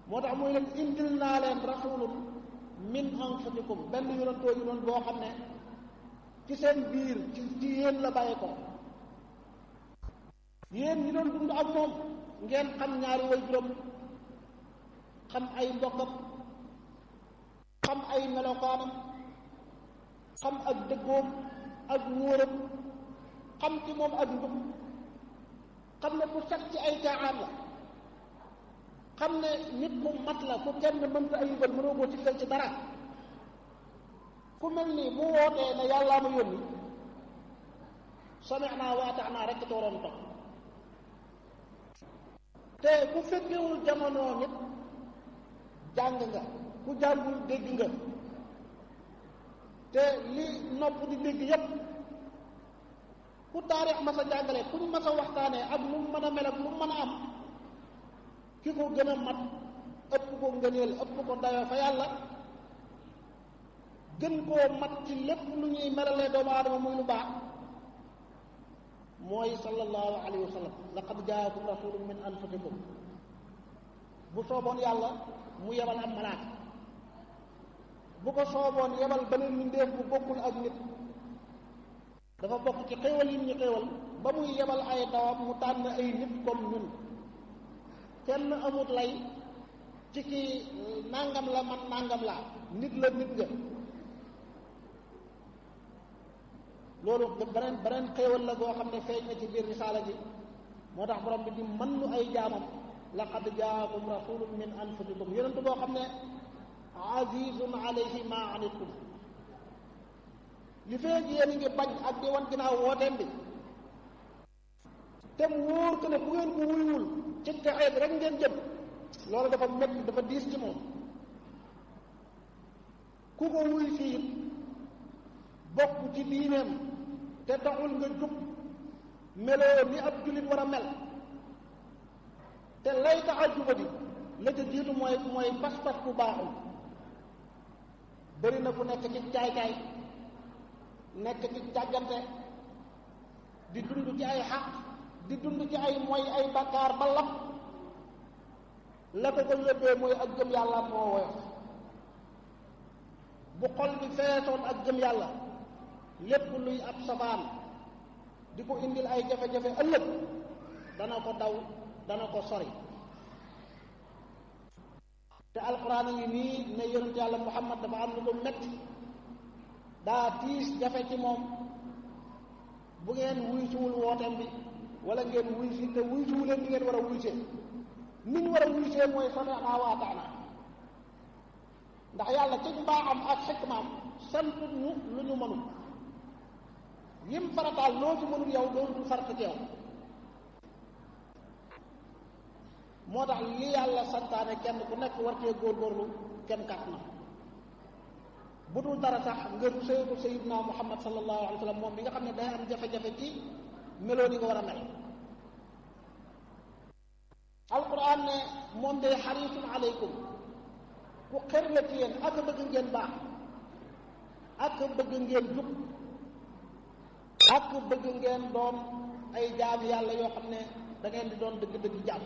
moo tax muy leen indil naa leen rasulun min anfusikum benn yonantoo ñu doon boo xam ne ci seen biir ci ci yéen la bàyyi ko yéen ñi doon dund ak moom ngeen xam ñaari way juróom xam ay mbokkam xam ay melokaanam xam ak dëggoom ak wóoram xam ci moom ak njub xam ne ku set ci ay caaxaan la xam ne nit ku mat la ku kenn mënta ayibal mënoo ko tikkal ci dara ku mel ni bu wootee ne yàllaa ma yónni sami'naa wa ata'naa rekk te waroon topp te ku fekkewul jamono nit jàng nga ku jàngul dégg nga te li nopp di dégg yépp ku taarix ma sa jàngale ku ñu ma sa waxtaanee ak lu mu mën a mel ak lu mu mën a am ki ko gën a mat ëpp ko ngëneel ëpp ko dayoo fa yàlla gën koo mat ci lépp lu ñuy melalee doomu aadama muy lu baax mooy sallallahu alayhi wa sallam laqad jaakum rasulun min anfusikum bu sooboon yàlla mu yebal am malaaka bu ko sooboon yebal beneen mbindeef bu bokkul ak nit dafa bokk ci xéewal yi ñu xéewal ba muy yebal ay dawam mu tànn ay nit comme ñun kenn amut lay ci kii nangam la man nangam laa nit la nit nga loolu beneen beneen xéewal la goo xam ne feeñ na ci biir risaala ji moo tax borom bi di mën nu ay jaamam laqad jaakum rasulun min anfusikum yonent boo xam ne azizun alayhi ma anittum li feeg yéen a ngi bañ ak di wan ginnaaw wooteem bi te mu wóor ko ne bu ngeen ko wuyuwul ci texeet rek ngeen jëm loolu dafa métti dafa diis ci moom ku ko wuy fii bokk ci diineem te taxul nga jub meloo ni ab jullit war a mel te lay tax a jubadi la ca jiitu mooy mooy pas-pas bu baaxul bëri na ku nekk ci caay-caay nekk ci càggante di dund ci ay xaq di dund ci ay mooy ay bakkaar ba lap la ko ko yóbbee mooy ak gëm yàlla moo woyof bu xol bi feesoon ak gëm yàlla lépp luy ab safaan di ko indil ay jafe-jafe ëllëg dana ko daw dana ko sori te alquran a ngi nii ne yonent yàlla muhammad dafa am lu ko metti daa tiis jafe ci moom bu ngeen wuy siwul wooteem bi wala ngeen wuy si te wuy siwu leen ni ngeen war a wuy see ni ñu war a wuy see mooy sami'naa wa ata'naa ndax yàlla ci mbaaxam ak xikmaam sant ñu lu ñu mënul yim farataal loo ci mënul yow loolu du farata ci yow moo tax li yàlla santaane kenn ku nekk war cee góorgóorlu kenn kat na bu dul dara sax nga sëytu sayidna muhammad sallallahu alayhi wa sallam moom mi nga xam ne day am jafe-jafe ci meloo ni nga war a mel alquran ne moom day xarisun aleykum ku xër la ci yéen ak bëgg ngeen baax ak bëgg ngeen jub ak bëgg ngeen doon ay jaam yàlla yoo xam ne da ngeen di doon dëgg-dëgg jaam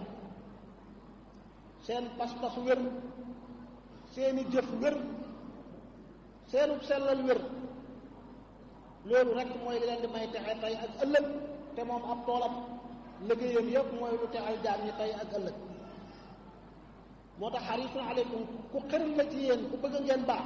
seen pas-pas wér seeni jëf wér seenub sellal wér loolu rek mooy li leen di may texe tey ak ëllëg te moom ab toolam liggéeyam yëpp mooy lu texal jaam ñi tey ak ëllëg moo tax xarisun aleykum ku xër la ci yéen ku bëgg ngeen baax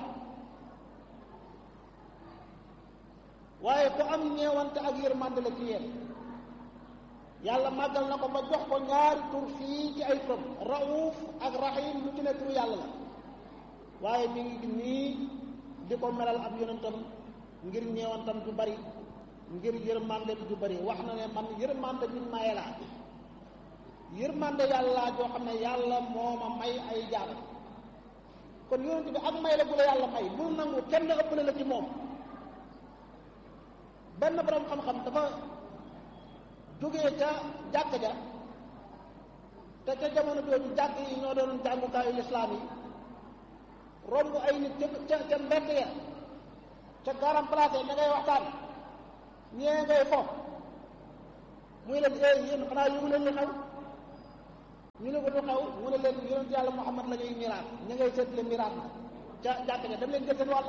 waaye ku am ñeewante ak yërmande la ci yéen yàlla màggal na ko ba jox ko ñaari tur fii ci ay turam rauf ak rahim lu ci ne turu yàlla la waaye mi ngi nii di ko melal ab yonentam ngir ñeewantam du bari ngir yërmande du bari wax na ne man yërmande min maye laa yërmande yàlla joo xam ne yàlla moo ma may ay jaam kon yonent bi ak may la bu la yàlla may bul nangu kenn ëppale la ci moom benn borom xam-xam dafa jógee ca jàkk ja te ca jamono jooju jàkk yi ñoo doon jàngukaayu lislaam yi romb ay nit ca ca ca mbedd ya ca garam place ña ngay waxtaan ñee ngay fo muy leen ee yéen xanaa yëgu leen li xew ñu ne ko du xew mu ne leen yonent yàlla Muhammad la ñuy miraas ñu ngay seetle miraas na ca jàkk ja dem leen jël seen wàll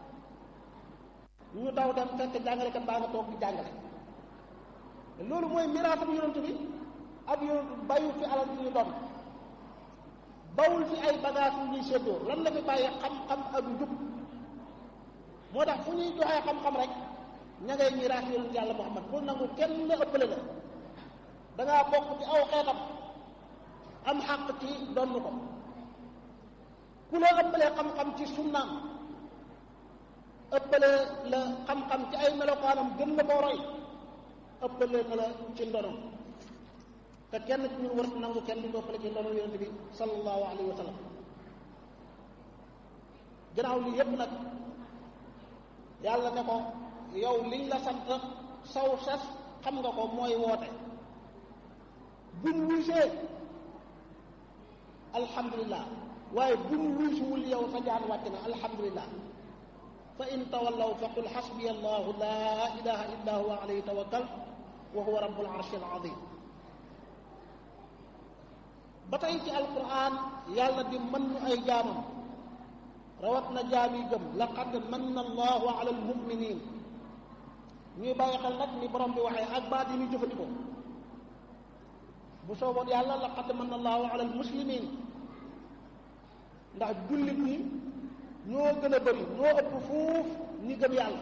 ñu daw dem fekk jàngalekat baa nga toog di jàngale loolu mooy miraas ab yonent bi ab yonent bayu fi alal ñu doon bawul fi ay bagage yu ñuy séddoo lan la fi bàyyi xam-xam ak njub moo tax fu ñuy joxee xam-xam rek ña ngay miraas yonent yàlla Muhammad bul nangu kenn la ëppale la da ngaa bokk ci aw xeetam am xàq ci donn ko ku la ëppalee xam-xam ci sunnaam ëppale la xam-xam ci ay melokaanam gën la koo roy ëppale na la ci ndonom te kenn ci ñun war nangu kenn di ko ëppale ci ndonom yonent bi sallallahu alayhi wa sallam gannaaw lii yépp nag yàlla ne ko yow liñ la sant saw sas xam nga ko mooy woote buñ wuysee alhamdulilah waaye buñ wuysuwul yow sa jaan wàcc na alhamdulilah fa in tawallaw fa qul xasbiya allahu laa ilaha illa huwa alayhi tawakkal wa huwa rabbul arshi al azim ba tey ci alquran yàlla di mën ñu ay jaamam rawat na jaam yi gëm laqad manna allahu ala almuminin ñuy bàyyi xel nag ni borom bi waxee ak baat yi ñuy jëfandikoo bu sooboon yàlla laqad manna allahu ala almuslimin ndax jullit ñi ñoo gën a bëri ñoo ëpp fuuf ñi gëm yàlla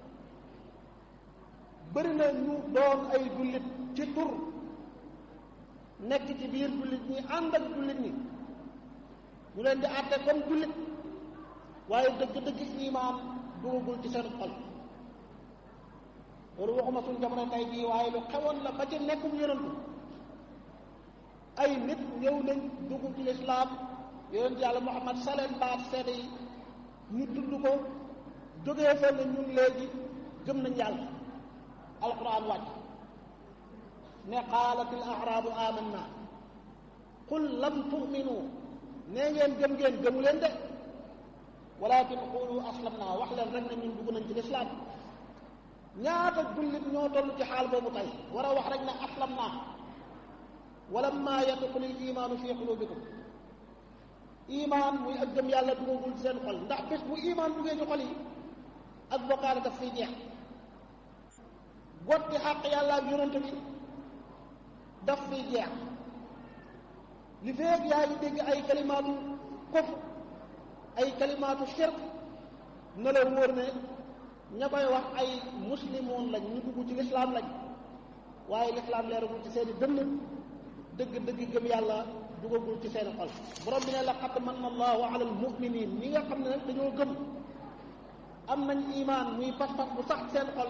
bëri na ñu doon ay jullit ci tur nekk ci biir jullit ñi ànd ak jullit ñi ñu leen di àtte comme jullit waaye dëgg-dëgg imaan dugagul ci seen xol loolu waxuma suñ jamono tey bii waaye lu xewoon la ba ci nekkum yonantu ay nit ñëw nañ dugg ci lislaam yonent yàlla Muhammad saleen baat seede yi ñu tudd ko jógee fa ne ñun léegi gëm nañ yàlla alquran wàcc ne qaalat al arabu amanna qul lam tuminu nee ngeen gëm ngeen gëmu leen de walakin qulu aslamna wax leen rek ne ñun dugg nañ ci lislaam ñaata jullit ñoo toll ci xaal boobu tey war a wax rek ne aslamna walamma yadxulu l imaanu fi qulubikum imaan muy ak gëm yàlla dugagul ci seen xol ndax bés bu imaan duggee ci xol yi ak bokkaale daf fiy jeex gotti xàq yàlla ak yonante bi daf fiy jeex li feeg yaa ngi dégg ay kalimaatu kufr ay kalimaatu shirk na la wóor ne ña koy wax ay muslimoon lañ ñu dugg ci lislaam lañ waaye lislaam leeragul ci seeni dënn dëgg-dëgg gëm yàlla dugagul ci seen xol borom bi ne laqad manna allahu ala almuminin ñi nga xam ne nag dañoo gëm am nañ imaan muy pas-pas bu sax seen xol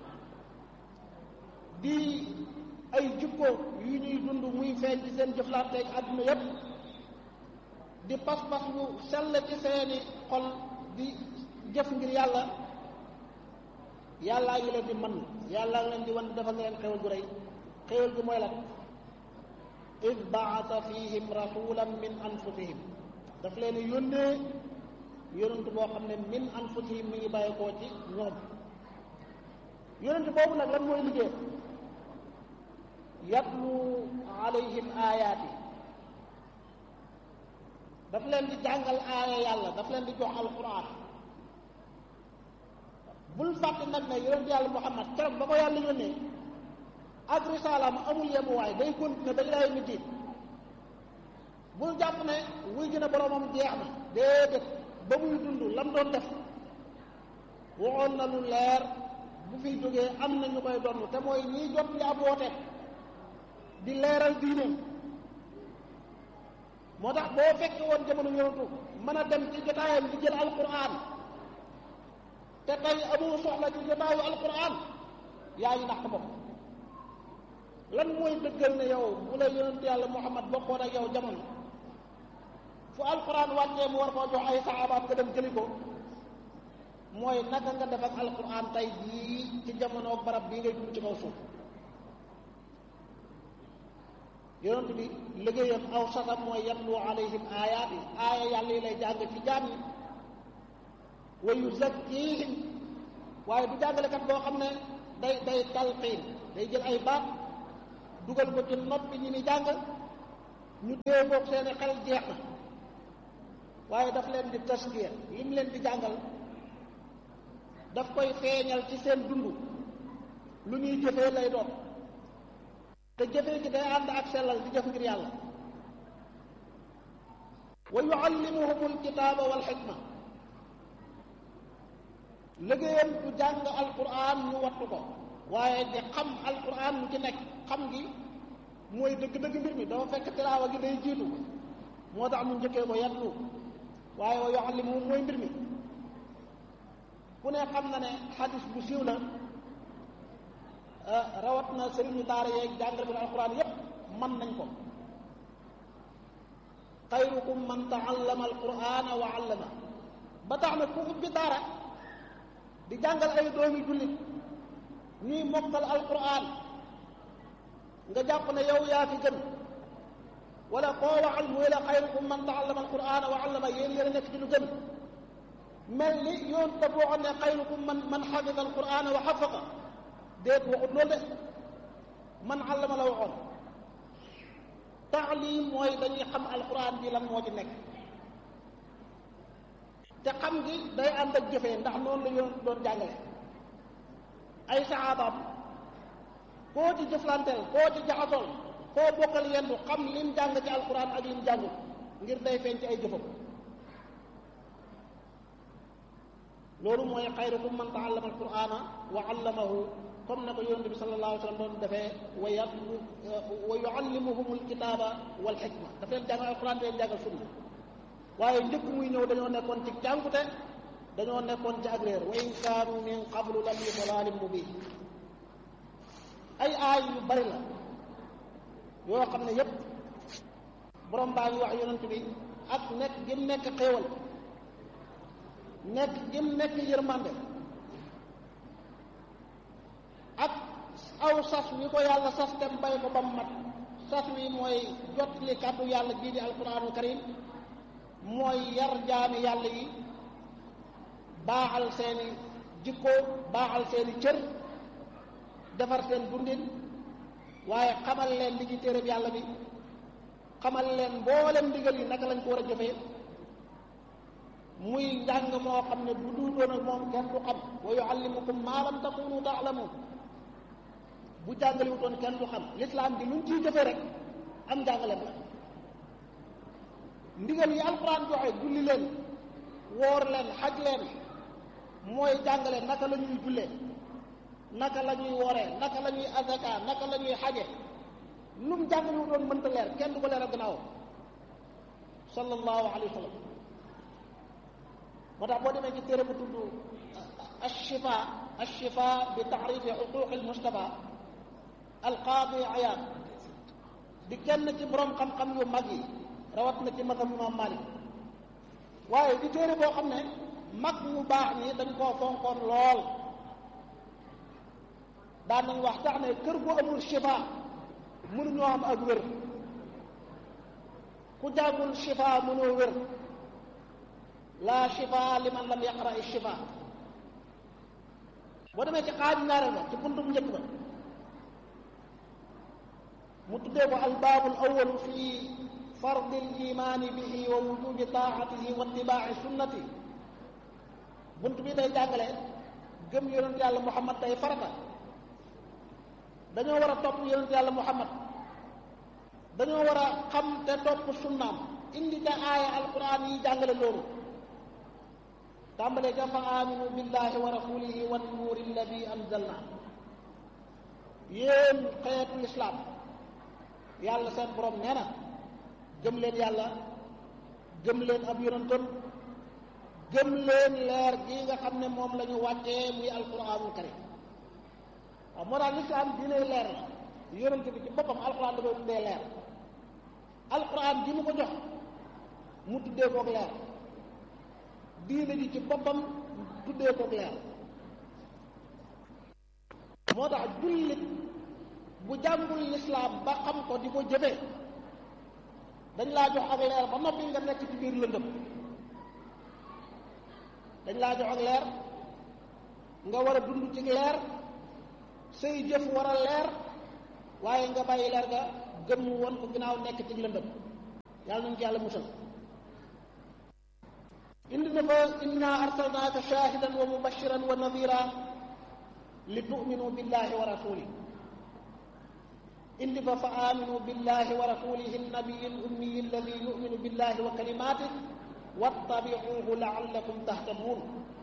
di ay jikko yu ñuy dund muy feeñ ci seen jëflanteeg àdduna yépp di pas-pas bu sell ci seeni xol di jëf ngir yàlla yàllaa ngi leen di man yàllaa ngi leen di wan dafa nga leen xewal gu rëy xewal gu mooy lan id baasa fihim rasulan min anfusihim daf leen yónnee yonent boo xam ne min anfusihim mi ngi bàyyi koo ci ñoom yonent boobu nag lan mooy liggéey yatlu alayhim ayaati daf leen di jàngal aaya yàlla daf leen di jox alquran bul fàtte nag ne yonent yàlla muhammad keroog ba ko yàlla yónnee ak risalaam amul yemuwaay day continuer ba ilaa yawmi diin bul jàpp ne wuy gën a boromam jeex na déedéet ba muy dund lam doon def waxoon na lu leer bu fi jógee am na ñu koy donn te mooy ñiy jot li ab woote di leeral diineem moo tax boo fekkee woon jamono yonentu mën a dem ci jotaayam di jël alquran te tey amoo soxla ci jotaayu alquran yaa ngi nax ko bopp lan mooy dëggal ne yow bu la yonent yàlla muhammad bokkoon ak yow jamono fu alquran wàccee mu war koo jox ay saxaabaat nga dem jëli ko mooy naka nga def ak alquran tey jii ci jamono barab bii ngay dund ci kaw suuf yonent bi liggéeyam aw sasam mooy yatlu alayhim ayaat yi aaya yàlla yi lay jàng ci jaam yi wa yuzakkihim waaye du jàngalekat boo xam ne day day talqiin day jël ay baat dugal ko ci noppi ñi ni jàng ñu dee boog seeni xel jeex na waaye daf leen di taskiya lim leen di jàngal daf koy feeñal ci seen dund lu ñuy jëfee lay doon te jëfee gi day ànd ak sellal di jëf ngir yàlla wa yuallimuhum alkitaaba wal xikma liggéeyam du jàng alquran ñu wattu ko waaye di xam alquran lu ci nekk xam gi mooy dëgg-dëgg mbir mi dafa fekk tilaawa gi day jiitu moo tax mu njëkkee ko yatlu waaye wa yuallimuhum mooy mbir mi ku ne xam na ne xadis bu siiw la rawat na sëriñu daara yeeg jàngal bi alquran yépp mën nañ ko xayrukum man taallama alqurana wa allama ba tax na ku ubbi daara di jàngal ay doomi jullit ñuy mokkal alquran nga jàpp ne yow yaa fi gën wala koo waxal muy la xayrukum man taallama alqurana wa allama yéen yéen a nekk ci lu gën mel ni yoon te boo xam ne xayrukum man man xafida alqurana wa xafaqa déet waxut loolu de man allama la waxoon taalim mooy dañuy xam alquran bi lan moo ci nekk te xam gi day ànd ak jëfee ndax noonu la yoon doon jàngale ay saxaabaam koo ci jëflanteel koo ci jaxasool koo bokkal yendu xam lim jàng ci alquran ak lim jàngul ngir day feeñ ci ay jëfam loolu mooy xayrukum man taallama alqurana wa allamahu comme na ko yonent bi sallallahu alayhi wa sallam doon defee wa yatlu wa yuallimuhum alkitaba wal xikma daf leen jàngal alquran da leen jàngal sunna waaye njëkk muy ñëw dañoo nekkoon ci jàngute dañoo nekkoon ci ak réer wa in kaanu min qablu la fi dalalin mubin ay aay yu bari la yoo xam ne yépp borom baa ngi wax yonent bi ak nekk gim nekk xéewal nekk gim nekk yërmande ak aw sas wi ko yàlla sas tem bay ko ba mu mat sas wi mooy jot li kàddu yàlla bii di alquranul karim mooy yar jaami yàlla yi baaxal seeni jikko baaxal seeni cër defar seen dundin waaye xamal leen li ci téereb yàlla bi xamal leen mboolem ndigal yi naka lañ ko war a jëfee muy njàng moo xam ne bu duutoon ak moom kenn du xam wa yuallimukum maa lam takunu taalamuun bu jàngaliwutoon kenn du xam lislaam bi luñ ciy jëfee rek am njàngaleem la ndigal yi alquran joxe julli leen woor leen xaj leen mooy jàngale naka la ñuy jullee naka la ñuy wooree naka la ñuy azaka naka la ñuy xaje lu mu jàngaliwutoon mënta leer kenn du ko leeral gannaaw sallallahu alayhi wa sallam moo tax boo demee ci téere bu tudd ashifa ashifa bi taarifi xuquqi almustafa alqaadi ayaan di kenn ci borom xam-xam yu mag yi rawat na ci magam imam malik waaye di téere boo xam ne mag ñu baax ñi dañ koo fonkoon lool daan nañ wax tax ne kër gu amul shifa mënuñoo am ak wér ku jàngul shifa mënoo wér la shifa liman lam yaqra shifa boo demee ci xaaju ñaareel ba ci buntu bu njëkk ba mu tuddee ko albaabul awalu fi fardi limaani bihi wa wujubi taatihi wa itibaaci sunnati bunt bi day jàngale gëm yonent yàlla muhammad day farata dañoo war a topp yonent yàlla muhammad dañoo war a xam te topp sunnaam indi ca aaya alquran yi jàngale loolu tàmbalee ca fa aminu billahi wa rasulihi wa nuuri alladi anzalna yéen xeetu lislaam yàlla seen borom nee na gëm leen yàlla gëm leen ab yonentam gëm leen leer gi nga xam ne moom la ñu wàccee muy alquranul karim waaw moo tax lislaam dinay leer la yonent bi ci boppam alquran da koy tuddee leer alquran ji mu ko jox mu tuddee koog leer diine ji ci boppam tuddee koog leer moo tax jullit bu jàngul lislaam ba xam ko di ko jëfee dañ laa jox ak leer ba noppi nga nekk ci biir lëndëm dañ laa jox ak leer nga war a dund ci leer say jëf war a leer waaye nga bàyyi leer ga gëm woon ko ginnaaw nekk ci lëndëm yàlla nañ ci yàlla musal indi na fa inna arsalnaaka shahidan wa mubashiran wa nadira li tu'minu billahi wa rasuli indi fa fa aminu billahi wa rasulihi nabiyi lummiyi alladi yuminu billahi wa kalimatih wattabiuhu laallakum tahtadun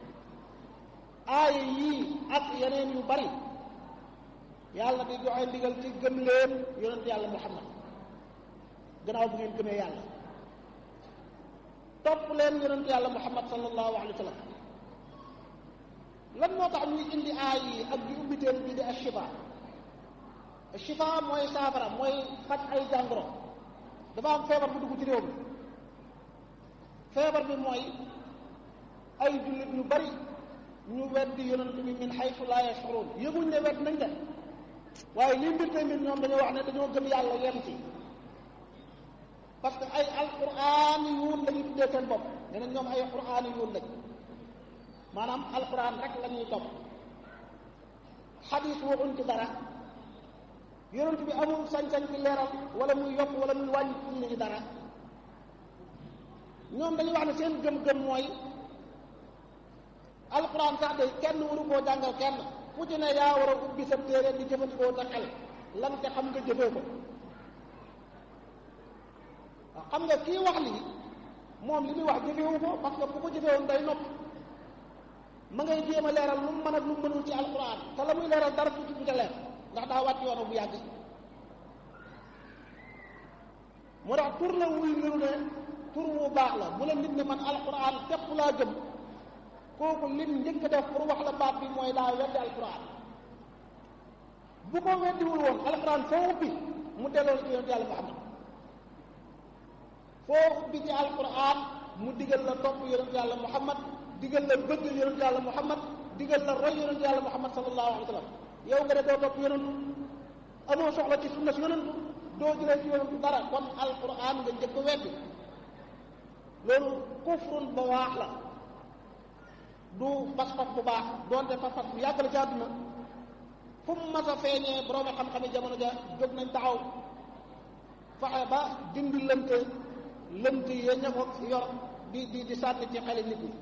aaya yii ak yeneen yu bari yàlla di joxe ndigal ci gëm leen yonent yàlla muhammad gannaaw bu ngeen gëmee yàlla topp leen yonent yàlla muhammad sallallahu alayhi wa sallam lan moo tax ñuy indi aay yi ak di ubbiteen bi di ashifa ashifa mooy saafara mooy faj ay jàngoro dafa am feebar bu dugg ci réew mi feebar bi mooy ay jullit ñu bari ñu weddi yonent bi min xaytu laa yashurun yëguñ ne wedd nañ de waaye lii mbir tey mbir ñoom dañoo wax ne dañoo gëm yàlla yem ci parce que ay alquran yuun lañu tuddee seen bopp nee na ñoom ay quran yuun lañ maanaam alquran rek la ñuy topp xadis waxuñ ci dara yonent bi amul sañ-sañ ci leeral wala muy yokk wala muy wàññi ci nit ñi dara ñoom dañuy wax ne seen gëm-gëm mooy alquran sax de kenn waru koo jàngal kenn fu ci ne yaa war a ubbi sa téere di jëfandikoo sa xel lan te xam nga jëfee ko waaw xam nga kii wax lii moom li muy wax jëfewu ko parce que bu ko jëfewoon day nopp ma ngay jéem a leeral lu mu mën ak lu mu mënul ci alquran te la muy leeral dara tuuti bu ca leer ndax daa wàcc yoonu bu yàgg moo tax tur la wuy niru ne tur wu baax la bu la nit ne man alquran tepp laa gëm kooku lim njëkk def pour wax la baat bi mooy daa weddi alquran bu ko weddiwul woon alquran foo ubbi mu delloo ci yonent yàlla Muhammad foo ubbi ci alquran mu digal la topp yonent yàlla Muhammad digal la bëgg yonent yàlla Muhammad digal la roy yonent yàlla Muhammad sallallahu alayhi wa sallam yow nga ne doo topp yonentu amoo soxla ci sunna si yonentu doo jëlee ci yonentu dara kon alquran nga njëkk weddi loolu kufrun ba waax la du pas-pas bu baax doonte pas-pas bu yàgg la ci àdduna fu mu mas a feeñee borom xam-xami jamono ja jóg nañ taxaw fexe ba dindi lënt lënt ya ña ko yor di di di sànni ci xeli nit ñi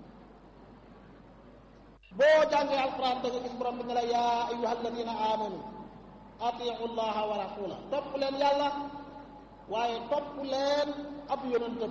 boo jàngee alquran da nga gis borom bi ne la yaa ayuha alladina amanu atiu llaha wa rasula topp leen yàlla waaye topp leen ab yonentam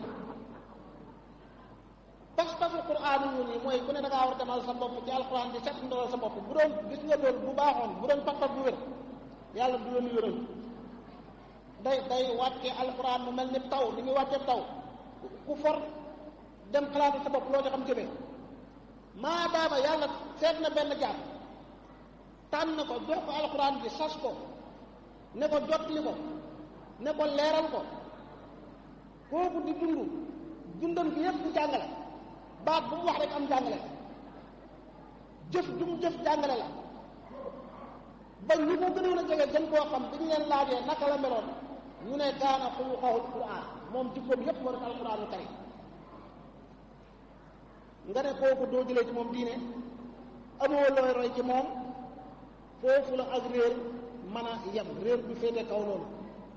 pas-pasu quran yu nii mooy ku ne da ngaa war a demal sa bopp ci alquran di set ndolal sa bopp bu doon gis nga loolu bu baaxoon bu doon pas-pas bu wér yàlla du yoonu yonent day day wàcce alquran mu mel ni taw ni muy wàcce taw ku for dem xalaatu sa bopp loo ci xam jëmee maadaama yàlla seet na benn jaam tànn ko jox ko alquran bi sas ko ne ko jotli ko ne ko leeral ko kooku di dund dundam bi yépp di jàngale baat bu mu wax rek am jàngale jëf du mu jëf jàngale la ba ñi ko gënoon a jege gën koo xam bi ñu leen laajee naka la meloon ñu ne kaana xuluqahul quran moom jikkoom yépp moo def alquranu karim nga ne kooku doo jëlee ci moom diine amoo looy roy ci moom foofu la ak réer mën a yem réer du féete kaw loolu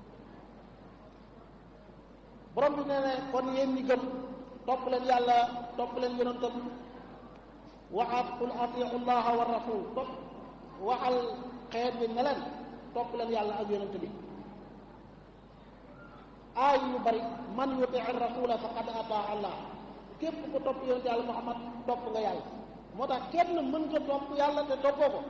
borom bi nee ne kon yéen ñi gëm topp leen yàlla topp leen yonentam waxaat qul atiu llaha wa rasul topp waxal xeet bi ne leen topp leen yàlla ak yonent bi aay yu bari man yuti rasula faqad ataa allah képp ko topp yonent yàlla muhammad topp nga yàlla moo tax kenn mën nga topp yàlla te toppoo ko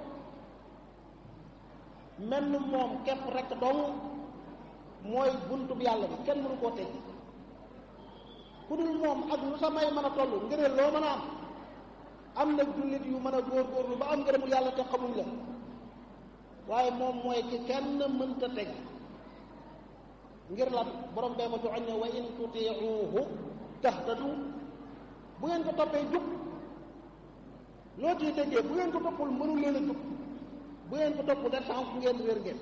mel ni moom képp rek dong mooy buntu bi yàlla bi kenn mënu koo tëj ku dul moom ak lu sa may mën a toll ngëneel loo mën a am am na jullit yu mën a góorgóorlu ba am ngërëmul yàlla te xamuñ la waaye moom mooy ki kenn mënta teg ngir lan borom bee ko joxoñ ne wa in tutiuhu tahtadu bu ngeen ko toppee jub loo ciy déggee bu ngeen ko toppul mënul leen a jub bu ngeen ko topp de sànq ngeen réer ngeen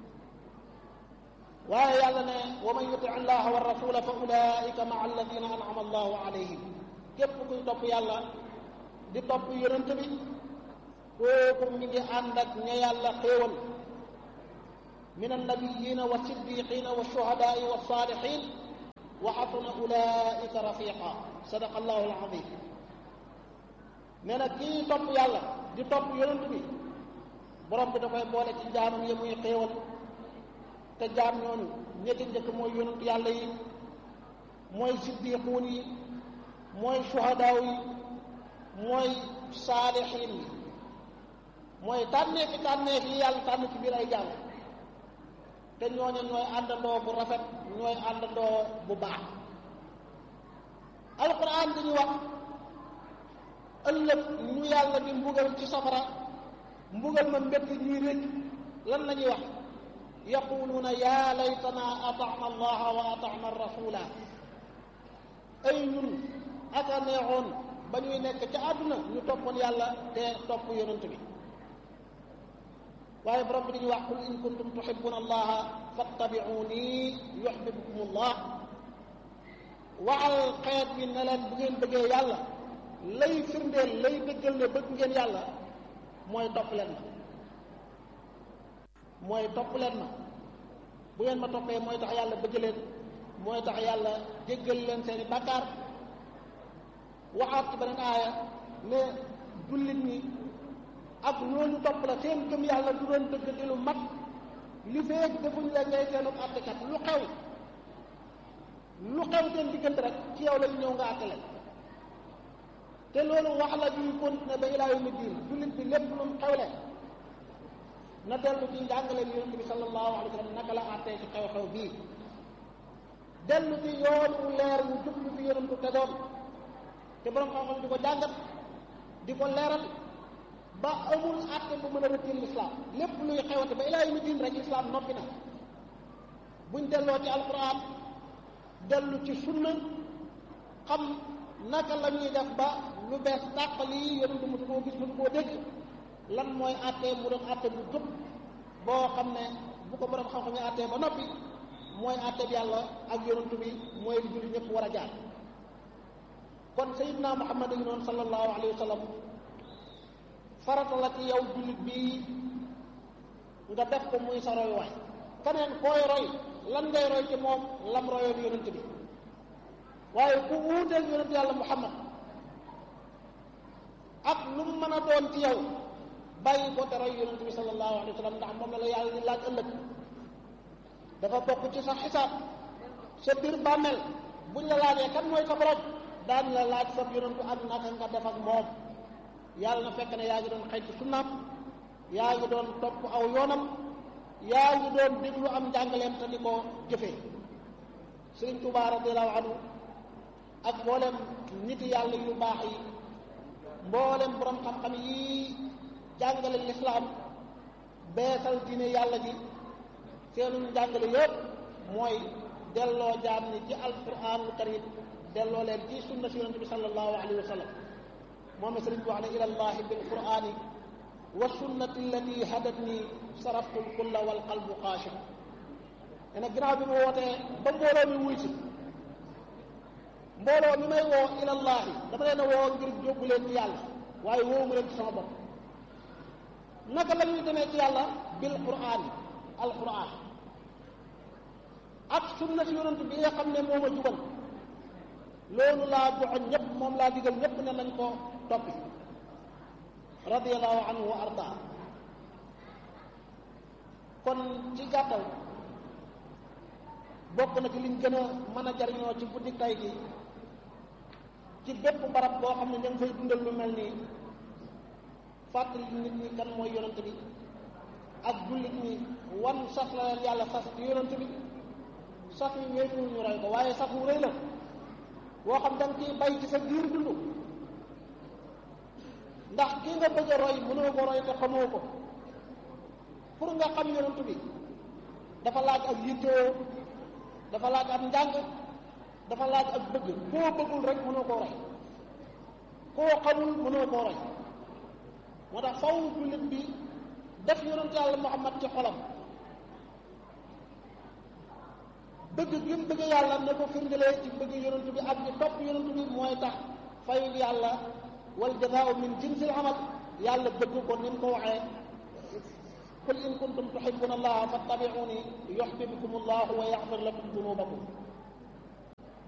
waaye yàlla ne wa man yuti allaha wa rasula fa ulaika maa alladina anama allahu alayhim képp kuy topp yàlla di topp yonent bi kooku mi ngi ànd ak ña yàlla xéewal min annabiyina wa siddiqina wa shuhadaai wa saalihin wa xasuna ulaika rafiqa sadaqa allahu alazim nee na kii topp yàlla di topp yonent bi borom bi da koy boole ci jaamam yi muy xéewal te jaam ñooñu ñetti njëkk mooy yonent yàlla yi mooy siddiquun yi mooy suhadaaw yi mooy saalixiin yi mooy tànneef yi tànneef yi yàlla tànn ci biir ay jaam te ñooñu ñooy àndandoo bu rafet ñooy àndandoo bu baax alquran dañu wax ëllëg ñu yàlla di mbugal ci safara mbugal ma mbett ñuy rëcc lan la ñuy wax yaquluuna yaa laytana ataana allaha wa ataana rasula ay ñun aka neexoon ba ñuy nekk ca àdduna ñu toppoon yàlla te topp yonent bi waaye borom bi dañuy wax qul in kuntum tuhibbuna allaha fattabi'uni yuhibbukum allah waxal xeet bi ne leen bu ngeen bëggee yàlla lay firndeel lay dëggal ne bëgg ngeen yàlla mooy topp leen ma mooy topp leen ma bu ngeen ma toppee mooy tax yàlla bëgg leen mooy tax yàlla jéggal leen seeni bàkkaar waxaat ci beneen aaya ne jullit ñi ak ñooñu topp la seen gëm yàlla du doon dëgg di lu mat li feeg defuñ la ngay seenu àttekat lu xew lu xew seen diggante rek ci yow lañu ñëw nga àtte leen te loolu wax la ñuy continuer ba ilaa yawmi diin jullit bi lépp lu mu xewle na dellu ci njàngaleem yonent bi sallallahu alayhi wa sallam naka la àttee ci xew-xew bii dellu ci yoon wu leer wu jub bi fi yonentu tegoon te borom xam-xam di ko jàngat di ko leeral ba amul àtte bu mën a rëccil lislaam lépp luy xewate ba ilaa yawmi diin rek lislaam noppi na buñ delloo ci alquran dellu ci sunna xam naka la ñuy def ba lu bees tàq lii yonentu musu koo gis musu koo dégg lan mooy àtte mu doon àtte bu jub boo xam ne bu ko borom xam-xam yi àttee ba noppi mooy àtte bi yàlla ak yonentu bi mooy li julli ñëpp war a jaar kon sayidna muhammad a ngi noonu sallallahu alayhi wa sallam farata la ci yow jullit bii nga def ko muy sa roy waay keneen koy roy lan ngay roy ci moom lam royoon yonent bi waaye ku wuuteeg yonent yàlla muhammad ak lu mu mën a doon ci yow bàyyi ko te roy yonent bi sallallahu alayhi wa sallam ndax moom la la yàlla di laaj ëllëg dafa bokk ci sa xisaab sa biir bàmmeel buñ la laajee kan mooy sa borom daan la laaj sa yonentu ak naka nga def ak moom yàlla na fekk ne yaa ngi doon xëy ci sunnaam yaa ngi doon topp aw yoonam yaa ngi doon déglu am njàngaleem te di ko jëfee Sëriñ Tuubaa radiyallaahu anhu ak mboolem nit yàlla yu baax yi mboolem borom xam-xam yi jàngale lislaam beesal diine yàlla ji seenu njàngale yëpp mooy delloo jaam ni ci alquraanul karim delloo leen ci sunna si yonente bi sallallahu alayhi wa sallam moom sëriñ bi wax ne ila llahi bil qurani wa sunnati allati hadat ni saraftu lkulla wal qalbu xaashi ne na ginnaaw bi mu wootee ba mbooloo mi wuy si mbooloo mi may woo ila llahi dama leen a woo ngir jóbbu leen ci yàlla waaye woowu mu leen ci sama bopp naka la ñuy demee ci yàlla bil qurani al quran ak sunna si yonent bi nga xam ne moo ma jubal loolu laa joxoñ ñëpp moom laa digal ñëpp ne nañ ko toppi radiallahu anhu wa arda kon ci gàttal bokk na ci liñ gën a mën a jariñoo ci guddi tay gi ci bépp barab boo xam ne ña ngi fay dundal lu mel nii fàttali nit ñi kan mooy yonent bi ak jullit ñi wan sas la leen yàlla sas ci yonent bi sas yi wéetuwul ñu roy ko waaye sas wu rëy la boo xam da nga ciy bay ci sa biir dund ndax kii nga bëgg a roy mënoo ko roy te xamoo ko pour nga xam yonent bi dafa laaj ak yittewoo dafa laaj ak njàng dafa laaj ak bëgg koo bëggul rek mënoo koo roy koo xamul mënoo koo roy moo tax faw jullit bi def yonent yàlla Muhammad ci xolam bëgg gi mu bëgg yàlla na ko firndelee ci bëgg yonent bi ak di topp yonent bi mooy tax fayul yàlla wal jazaau min jinsil amal yàlla bëgg ko ni mu ko waxee qul in kuntum tuhibbuna allaha fattabi'uni yuhbibkum allahu wa yaghfir lakum dunubakum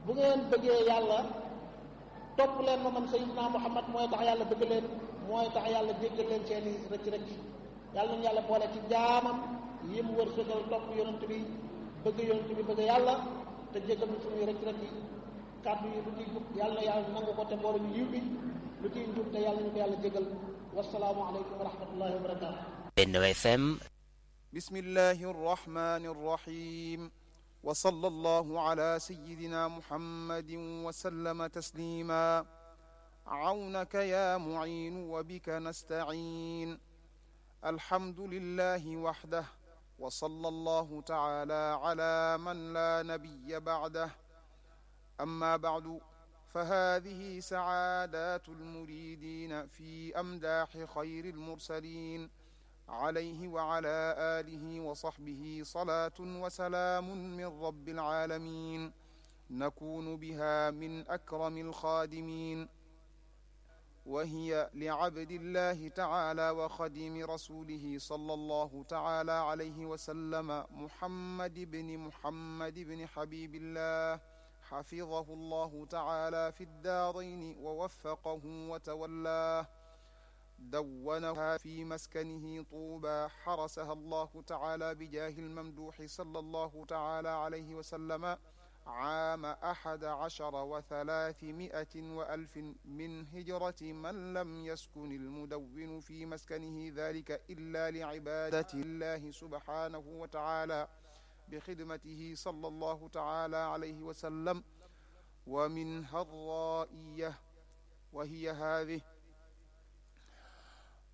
bu ngeen bëggee yàlla topp leen ma man sayyidina Muhammad mooy tax yàlla bëgg leen mooy tax yàlla jéggal leen seeni rëcc rëcc yàlla nañu yàlla boole ci jaamam yi mu wërsëgal topp yonent bi bëgg yonent bi bëgg yàlla te jéggal ñu suñuy rëcc rëcc kàddu yi lu ciy jub yàlla na yàlla nangu ko te mboolu ñu yiw bi lu ciy njub te yàlla ñu ko yàlla jégal wasalaamu aleykum wa rahmatullahi wa barakatu Benno FM بسم الله الرحمن الرحيم وصلى الله على سيدنا محمد وسلم تسليما عونك يا معين وبك نستعين الحمد لله وحده وصلى الله تعالى على من لا نبي بعده أما بعد فهذه سعادات المريدين في أمداح خير المرسلين عليه وعلى آله وصحبه صلاة وسلام من رب العالمين نكون بها من أكرم الخادمين وهي لعبد الله تعالى وخديم رسوله صلى الله تعالى عليه وسلم محمد بن محمد بن حبيب الله حفظه الله تعالى في الدارين ووفقه وتولاه دونها في مسكنه طوبى حرسها الله تعالى بجاه الممدوح صلى الله تعالى عليه وسلم عام أحد عشر وثلاثمائة وألف من هجرة من لم يسكن المدون في مسكنه ذلك إلا لعبادة الله سبحانه وتعالى بخدمته صلى الله تعالى عليه وسلم ومنها الرائية وهي هذه